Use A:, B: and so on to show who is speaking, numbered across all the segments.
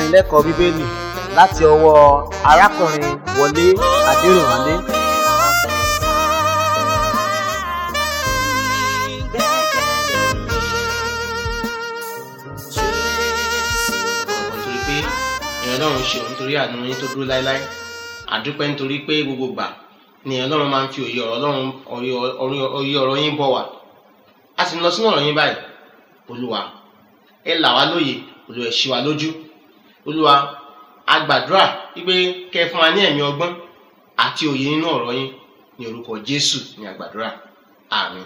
A: ìdánilẹ́kọ̀ọ́ bíbélì láti ọwọ́ arákùnrin wọlé adẹrìnwálé
B: nítorí pé èèyàn ọlọ́run ṣe òun nítorí àánú yín tó dúró láéláé àdúpẹ́ nítorí pé gbogbo gbà ni èèyàn ọlọ́run máa ń fi òye ọ̀rọ̀ ọlọ́run òye ọ̀rọ̀ yín bọ̀ wá a sì ń lọ sínú ọ̀rọ̀ yín báyìí olúwa ẹ là wá lóye olúwa ẹ ṣí wa lójú olúwa a gbàdúrà wípé kẹ́ ẹ fún wa ní ẹ̀mí ọgbọ́n àti òye nínú ọ̀rọ̀ yín ní orúkọ jésù ní àgbàdúrà àmín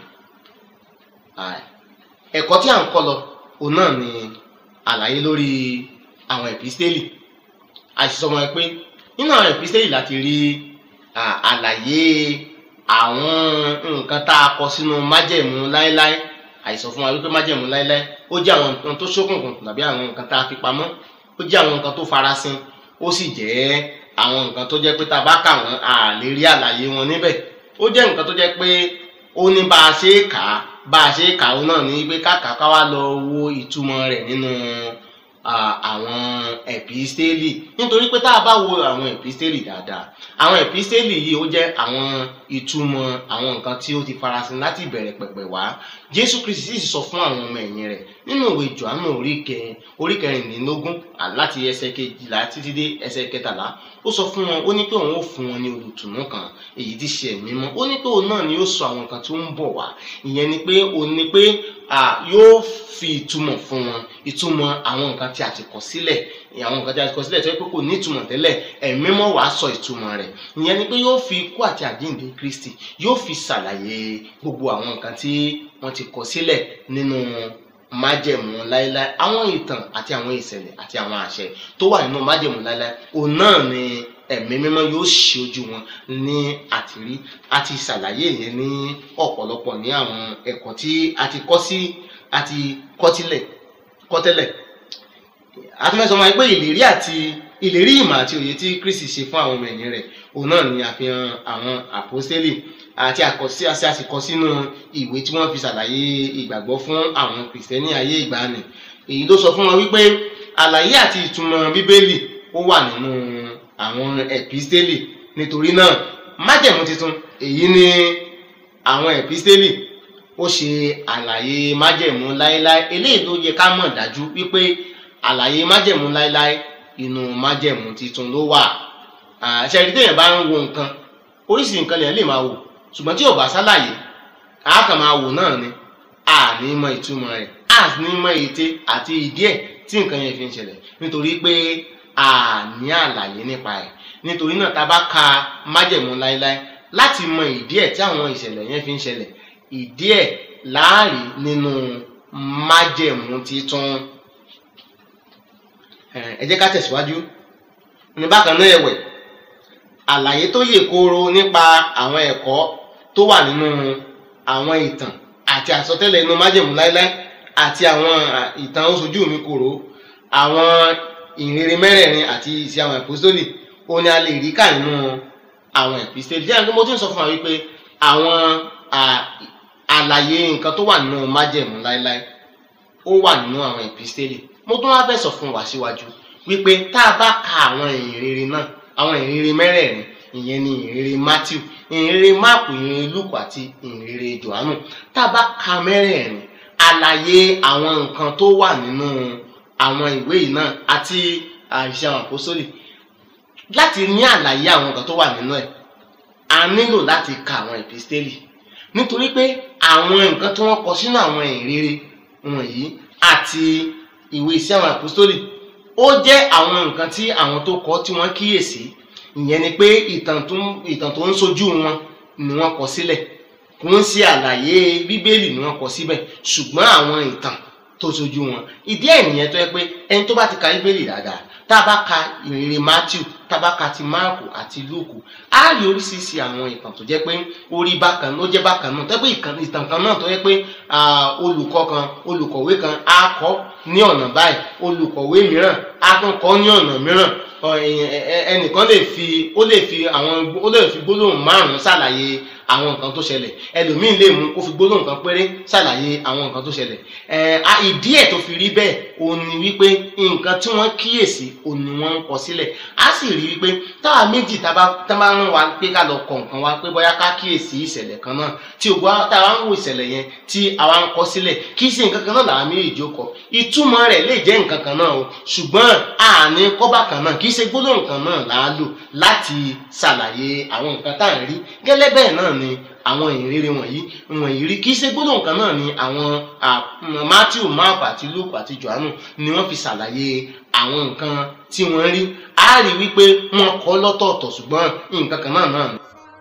B: Àì. ẹ̀kọ́ tí à ń kọ́ lọ òun náà ni àlàyé lórí àwọn ẹ̀písítélì àṣìṣọ́ wọn pé nínú àwọn ẹ̀písítélì láti rí à, àlàyé àwọn nǹkan tá a kọ sínú májẹ̀mú láéláé àìsàn fún wa wípé májẹ̀mú láéláé ó jẹ́ àwọn nǹkan tó ṣókùnkùn tàbí àwọn nǹkan tá a fi pamọ́ ó jẹ́ àwọn nǹkan tó farasin ó sì jẹ́ àwọn nǹkan tó jẹ́ pé tá a bá kà wọ́n a lè rí àlàyé wọn níbẹ̀ ó jẹ́ nǹkan tó jẹ́ pé ó ní bá a ṣe é kà á bá a ṣe é kà ó náà ní pé káàkà ká wá lọ wo ìtumọ̀ rẹ̀ nínú à, àwọn ẹ̀písítélì nítorí pé tá a bá wo àwọn ẹ̀písítélì dáadáa àwọn ẹ̀písítélì yìí ó jẹ́ àwọn ìtumọ̀ àwọn nǹkan tí ó ti farasin láti ìbẹ̀rẹ̀ pẹ̀pẹ̀ wá jésù kristi sì sọ fún àwọn ọmọ ẹ̀yìn rẹ̀ nínú ìwé johannu orí kẹrin orí kẹrìndínlógún à, láti ẹsẹ̀ kejìlá títí dé ẹsẹ̀ kẹtàlá ó sọ fún wọn ó ní pé òun ó fún wọn ní olùtùnú kan èyí tí ṣe ẹ̀mí mọ́ ó ní pé òun náà ni yóò sọ àwọn nǹkan tó ń bọ̀ wá ìyẹn ni pé òun ni pé à, yóò fi ìtumọ̀ fún wọn ìtumọ̀ àwọn nǹkan tí a ti kọ sílẹ̀ àwọn nǹkan tí a ti kọ sílẹ̀ tó yẹ pé kò ní ìtumọ̀ tẹ́lẹ̀ ẹ̀mí mọ́ wàá sọ ìtumọ̀ rẹ̀ ìyẹn ni pé yóò fi ikú àti àjíǹde kristi yóò fi ṣàlàyé gbogbo àwọn nǹkan tí wọ́n ti kọ sílẹ̀ nínú májẹ̀mú láéláé àwọn ìtàn àti àwọn ìṣẹ̀lẹ̀ àti àwọn àṣẹ tó wà nínú májẹ̀mú láéláé òun náà ni ẹ̀mí mímọ́ yóò ṣí ojú wọn ní àtìrí àti ṣàlàyé yẹn ní ọ̀pọ̀lọpọ̀ ní àwọn ẹ̀kọ́ tí a ti kọ́ sí a ti kọ́ tílẹ̀ kọ́ tẹ́lẹ̀ a tún fẹ́ sọ wọn pé ìlérí àti ìlérí ìmọ̀ àti òye tí Kristi ṣe fún àwọn ọmọ ẹ̀yìn rẹ̀ òun náà ni àfihàn àwọn àpọ́stélì àti àkọsí àti àsìkọ sínú ìwé tí wọ́n fi ṣàlàyé ìgbàgbọ́ fún àwọn kìrìsìtẹ́nì ayé ìgbàanì èyí ló sọ fún wọn wípé àlàyé àti ìtumọ̀ bíbélì ó wà nínú àwọn ẹ̀písítélì nítorí náà májẹ̀mú tuntun èyí ni àwọn ẹ̀písítélì ó ṣe àlàyé májẹ̀mú láéláé eléyìí ló yẹ ká mọ̀ dájú wípé àlàyé májẹ̀mú láéláé inú májẹ̀mú tuntun ló wà àṣẹ ìdí téèyàn bá ń wo nǹkan oríṣìí nǹkan lèèyàn lè máa wò ṣùgbọ́n tí ò bá ṣàlàyé a kàn máa wò náà ni a ní mọ ìtumọ̀ rẹ̀ a ní mọ ète àti ìdí ẹ̀ tí nǹkan yẹn fi ń ṣẹlẹ̀ nítorí pé a ní àlàyé nípa ẹ̀ nítorí náà tá a bá ka májẹ̀mú láéláé láti mọ ìdí ẹ̀ tí àwọn ìṣẹ̀lẹ̀ yẹn fi ń ṣẹlẹ̀ ìdí ẹ̀ láàrí nínú májẹ̀mú titun ẹ jẹ́ ká tẹ̀síwájú ní bákan náà ẹ̀wẹ̀ àlàyé tó yè kooro nípa àwọn ẹ̀kọ́ tó wà nínú àwọn ìtàn àti àsọtẹ́lẹ̀ inú májẹ̀mú láéláé àti àwọn ìtàn oṣojú mi kòró àwọn ìrere mẹ́rẹ̀ẹ̀rin àti ìṣe àwọn ẹ̀pọ́sítólì ó ní a lè rí kà nínú àwọn ẹ̀písítélì jẹ́ àgbẹ̀ mo ti ń sọ fún wa wípé àwọn àlàyé nǹkan tó wà nínú májẹ̀mú láéláé ó wà nínú àwọn ẹ̀písítélì mo tún wá fẹ́ sọ fún wa síwájú wípé tá a bá ka àwọn ìrere náà àwọn ìrere mẹ́rẹ̀ẹ̀rin ìyẹn ni ìrere Matthew ìrere Máàkù ìrere Lúùkù àti ìrere Jòhánù tá a bá ka mẹ́rẹ̀ẹ̀rin àlàyé àwọn nǹkan tó wà nínú àwọn ìwé yìí náà àti àìṣe àwọn àpòsólì láti ní àlàyé àwọn nǹkan tó wà nínú ẹ̀ a nílò láti ka àwọn ìpísítélì nítorí pé àwọn nǹkan tí wọ́n kọ sínú àwọn ìrere wọ̀nyí àti ìwé iṣẹ́ àwọn àpòsólì ó jẹ́ àwọn nǹkan tí àwọn tó kọ tí wọ́n kíyèsí ìyẹn ni pé ìtàn tó ìtàn tó ń sojú wọn ni wọ́n kọ sílẹ̀ kò ń ṣe àlàyé bíbélì ni wọ́n kọ síbẹ̀ ṣùgbọ́n àwọn ìtàn tó sojú wọn ìdí ẹ̀ nìyẹn tó yẹ pé ẹni tó bá ti ka bíbélì dáadáa tá a bá ka ìrere Matthew tabaka ti máàkù àti lúùkù á rí oríṣiríṣi àwọn ìtàn tó jẹ́ pé orí bákan ló jẹ́ bákan náà tó jẹ́ pé ìtàn kan náà tó jẹ́ pé olùkọ́ kan olùkọ̀wé kan á kọ́ ní ọ̀nà báyìí olùkọ̀wé mìíràn á tún kọ́ ní ọ̀nà mìíràn ẹnìkan lè fi ó lè fi àwọn ó lè fi gbólóhùn márùn-ún ṣàlàyé àwọn nǹkan tó ṣẹlẹ̀ ẹlòmíín lè mú kó fi gbólóhùn kan péré ṣàlàyé àwọn nǹkan tó ṣẹlẹ̀ ìdí ẹ̀ tó fi rí bẹ́ẹ̀ òun ni wípé nǹkan tí wọ́n kíyèsí òun ni wọ́n ń kọ sílẹ̀ á sì rí wípé táwa méjì tá bá ń wá pé ká lọ kọ nǹkan wá pé bóyá ká kíyèsí ìṣẹ̀lẹ̀ kan náà tí o gbọ́ táwa ń wo ìṣẹ̀lẹ̀ yẹn tí àwa ń kọ sílẹ̀ kì í ṣe nǹkan kan náà làwọn méjì ó kọ ìtumọ̀ rẹ̀ lè jẹ́ nǹkan kan náà o ṣùgbọ́n àní kọ́bà kan náà kì í ṣe gbólóhùn kan náà là á lò láti ṣàlàyé àwọn nǹkan tá à ń rí gẹ́lẹ́ bẹ́ẹ̀ náà ni àwọn ìrere wọ̀nyí wọ̀nyí rí kì í ṣe gbólóhùn kan náà ni àwọn Matthew Mark àti Luke àti Johannu ni wọ́n fi ṣàlàyé àwọn nǹkan tí wọ́n rí á rí wípé wọ́n kọ́ lọ́tọ̀ọ̀tọ̀ ṣùgbọ́n nǹkan kan náà náà ni.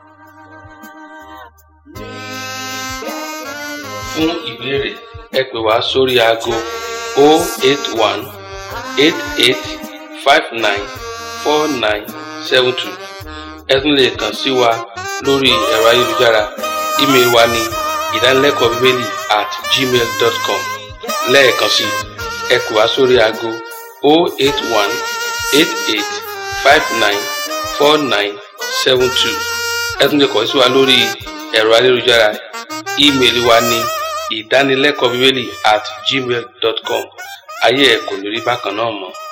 C: fún ìbéèrè ẹ pè wá sórí aago 081 88 59 49 72 ẹ tún lè kàn sí wa lórí ẹ̀rọ ayélujára ímeèlì wa ní ìdánilẹ́kọ̀ọ́ bíbélì at gmail dot com lẹ́ẹ̀kan sí ẹ pè wá sórí aago 081 88 59 49 72 ẹ tún lè kàn sí wa lórí ẹ̀rọ ayélujára ímeèlì wa ní ìdánilẹ́kọ̀ọ́ bíbélì at gmail dot com ayé ẹ̀ kò ní rí bákan náà mọ́.